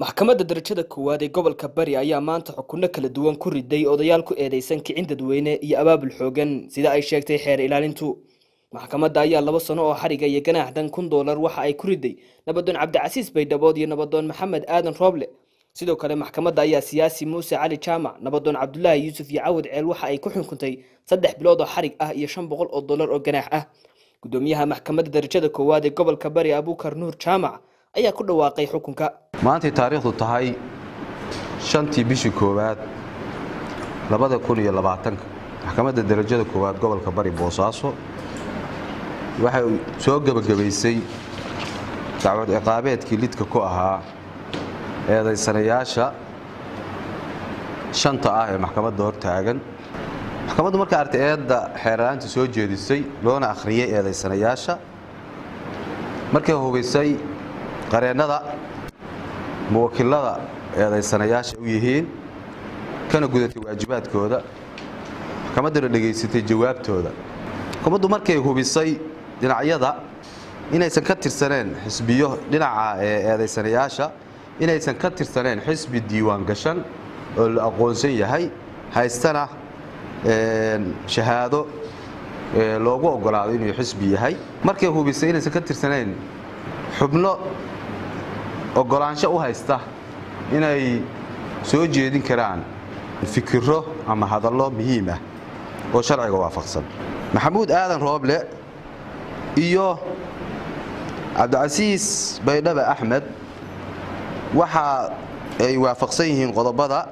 maxkamadda darajada koowaad ee gobolka bari ayaa maanta xukunno kala duwan ku riday odayaal ku eedeysan kicin dadweyne iyo abaabul xoogan sida ay sheegtay xeer ilaalintu maxkamadda ayaa laba sano oo xariga iyo ganaax dan kun doolar waxa ay ku riday nabadoon cabdicasiis baydhabood iyo nabadoon maxamed aadan rooble sidoo kale maxkamadda ayaa siyaasi muuse cali jaamac nabadoon cabdulaahi yuusuf iyo cawad ceel waxa ay ku xukuntay saddex bilood oo xarig ah iyo shan boqol oo dollar oo ganaax ah gudoomiyaha maxkamadda darajada koowaad ee gobolka bari abuukar nuur jaamac ayaa ku dhawaaqay xukunka maantay taariikhdu tahay shantii bishii koowaad labada kun iyo labaatanka maxkamadda darajada koowaad gobolka bari boosaaso waxay soo gebagabaysay dacwad ciqaabeedkii lidka ku ahaa eedaysanayaasha shanta ah ee maxkamadda hor taagan maxkamaddu markay artay eedda xeeralaanta soo jeedisay loona akhriyey eedaysanayaasha markay hubaysay qareennada muwakilada eedaysanayaasha u yihiin kana gudatay waajibaadkooda maxkamadduna dhegaysatay jawaabtooda maxkamaddu markay hubisay dhinacyada inaysan ka tirsaneen xisbiyo dhinaca eedaysanayaasha inaysan ka tirsaneen xisbi diiwaan gashan oo la aqoonsan yahay haystana shahaado loogu ogolaado inuu xisbi yahay markay hubisay inaysan ka tirsanayn xubno ogolaansho u haysta inay soo jeedin karaan fikiro ama hadallo muhiim ah oo sharciga waafaqsan maxamuud aadan rooble iyo cabdicasiis baydhabe axmed waxa ay waafaqsan yihiin qodobada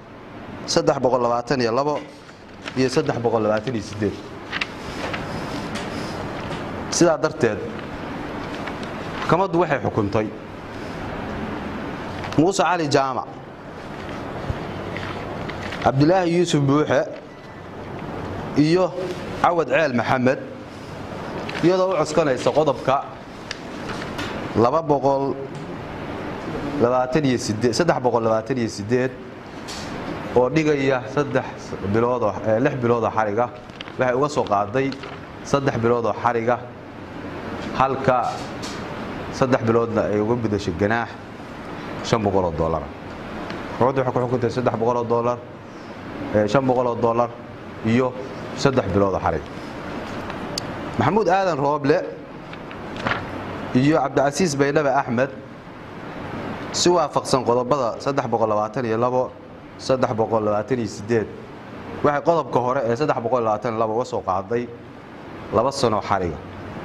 iyo iyo sidaa darteed maxkamaddu waxay xukuntay muuse cali jaamac cabdulaahi yuusuf buuxe iyo cawad ceel maxamed iyadoo u coskanaysa qodobka oo dhigaya lix biloodoo xariga waxay uga soo qaaday saddex biloodoo xariga halka saddex biloodna ay uga gudashay ganaax shan boqoloo dolara maxkamaddu waxay ku xukuntay saddex boqoloo dolar shan boqoloo dollar iyo saddex biloodoo xarig maxamuud aadan rooble iyo cabdicasiis baydhabe axmed si waafaqsan qodobada saddex boqol labaatan iyo labo saddex boqol labaatan iyo sideed waxay qodobka hore ee saddex boqol labaatan iyo labo uga soo qaaday laba sanoo xariga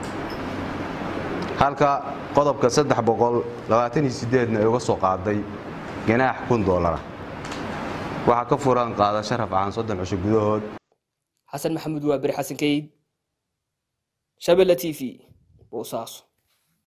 halka qodobka saddex boqol labaatan iyo sideedna ay uga soo qaaday ganaax kun doolara waxaa ka furan qaadasho rafcaan soddon cisho gudahood xasan maxamuud waa beri xasan kayd shabelle t v boosaaso